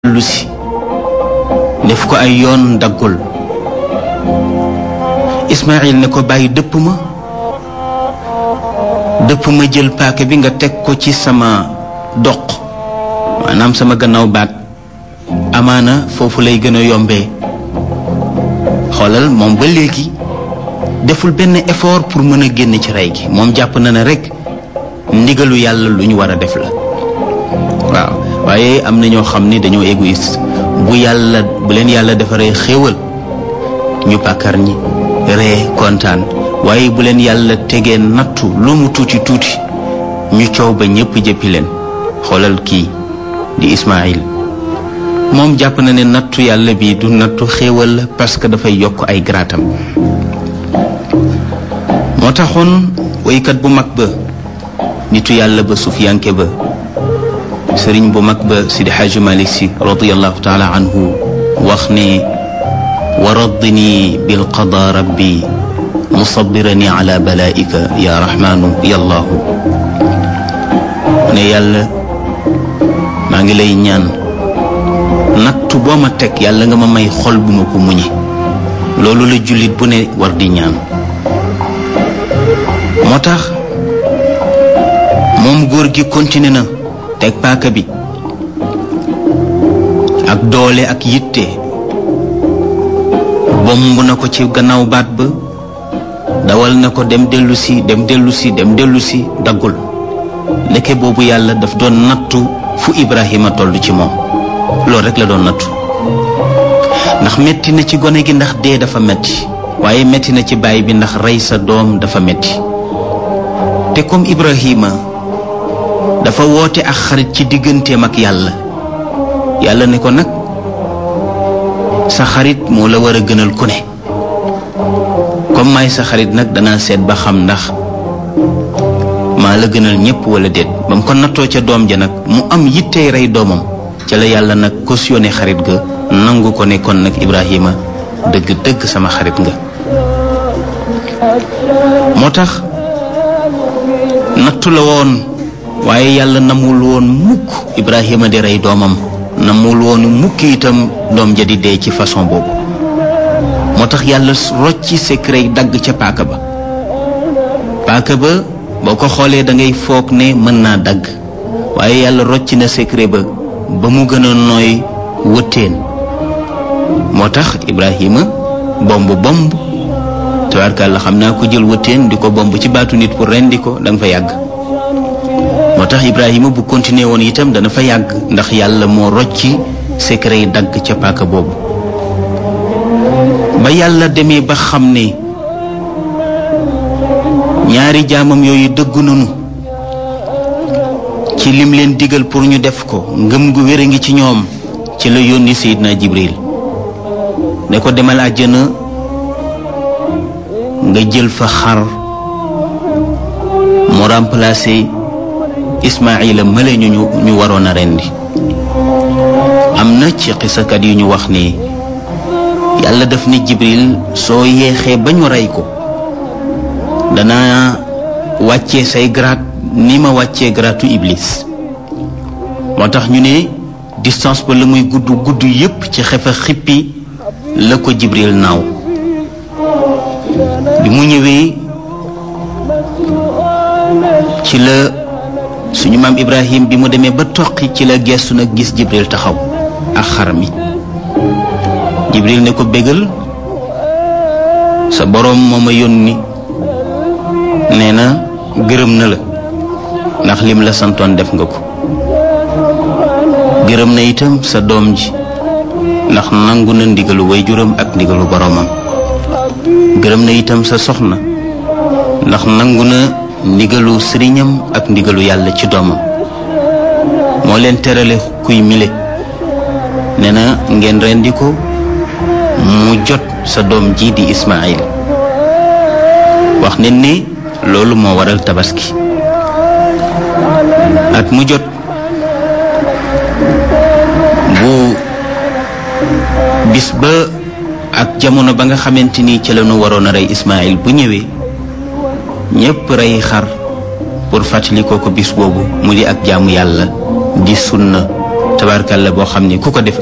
lu si def ko ay yoon daggul Ismaayil ne ko bàyyi dëpp ma dëpp ma jël paaka bi nga teg ko ci sama doq maanaam sama gannaaw baat amaana foofu lay gën a yombee xoolal moom ba léegi deful benn effort pour mën a génn ci rey gi moom jàpp na ne rekk ndigalu yàlla lu ñu war a def la waaw waaye am na ñoo xam ni dañoo égoïste bu yàlla bu leen yàlla defaree xéewal ñu pàkkar ñi ree kontaan waaye bu leen yàlla tegee nattu lu mu tuuti tuuti ñu coow ba ñépp jëppi leen xoolal kii di Ismaayil moom jàpp na ne nattu yàlla bi du nattu xéewal la parce que dafay yokk ay garaatam moo taxoon woykat bu mag ba nitu yàlla ba sufiyanke ba sëriñ bu mag ba sidi xaaji malik si radiallahu taala anhu wax ne wa raddini bilqada rabbi musabirani ala balaika ya rahmanu ya allahu ne yàlla maa ngi lay ñaan nattu boo ma teg yàlla nga ma may xol bu ma ko muñe loolu la jullit bu ne war di ñaan moo tax moom góor gi continué na teg paaka bi ak doole ak yitte bomb na ko ci gannaaw baat ba dawal na ko dem dellu si dem dellu si dem dellu si daggul ndeke boobu yàlla daf doon nattu fu Ibrahima toll ci moom loolu rek la doon nattu ndax metti na ci gone gi ndax dee dafa metti waaye metti na ci baay bi ndax rey sa doom dafa metti te comme Ibrahima dafa woote ak xarit ci digganteem ak yàlla yàlla ne ko nag sa xarit moo la war a gënal ku ne comme may sa xarit nag danaa seet ba xam ndax maa la gënal ñépp wala déet ba mu ko nattoo ca doom ja nag mu am yittey rey doomam ca la yàlla nag cautionné xarit ga nangu ko ne kon nag Ibrahima dëgg dëgg sama xarit nga moo tax nattu la woon waaye yàlla namul woon mukk Ibrahima di rey doomam namul woon mukk itam doom ja di dee ci façon boobu moo tax yàlla rocci secret dagg ca paaka ba paaka ba boo ko xoolee da ngay foog ne mën naa dagg waaye yàlla rocci na secret ba ba mu gën a nooy wëttéen moo tax Ibrahima bomb bomb tabarkàlla xam naa ko jël wëttéen di ko bomb ci baatu nit pour rendi ko da nga fa yàgg moo tax Ibrahima bu continuer woon itam dana fa yàgg ndax yàlla moo rocci secret yi dagg ca paaka boobu ba yàlla demee ba xam ne ñaari jaamam yooyu dëggu nañu ci lim leen digal pour ñu def ko ngëm gu wér a ngi ci ñoom ci la yónni Seydina Jibril ne ko demal àjjana nga jël fa xar mu remplacer Ismaayila mële ñu ñu waroon a rendi am na ci xisakat yu ñu wax ni yàlla daf ne Jibril soo yeexee ba ñu rey ko dana wàccee say grade ni ma wàccee gratu Iblis moo tax ñu ne distance ba la muy gudd gudd yépp ci xefa xippi la ko Jibril naaw bi mu ñëwee ci la suñu maam Ibrahim bi mu demee ba toqi ci la gestu nag gis Jibril taxaw ak xar mi Jibril ne ko bégal sa boroom moo ma yónni nee na gërëm na la ndax lim la santoon def nga ko gërëm na itam sa doom ji ndax nangu na ndigalu waajuram ak ndigalu boroomam gërëm na itam sa soxna ndax nangu na ndigalu sëriñam ak ndigalu yàlla ci doomam moo leen terale kuy mile nee na ngeen rendi ko mu jot sa doom ji di Ismaayil wax ne ni loolu moo waral tabaski at mu jot bu bis ba ak jamono ba nga xamante ni ci la ñu waroon a rey Ismaayil bu ñëwee ñépp rey xar pour fàttali ko ko bis boobu mu di ak jaamu yàlla di sunna tabarkalla boo xam ni ku ko def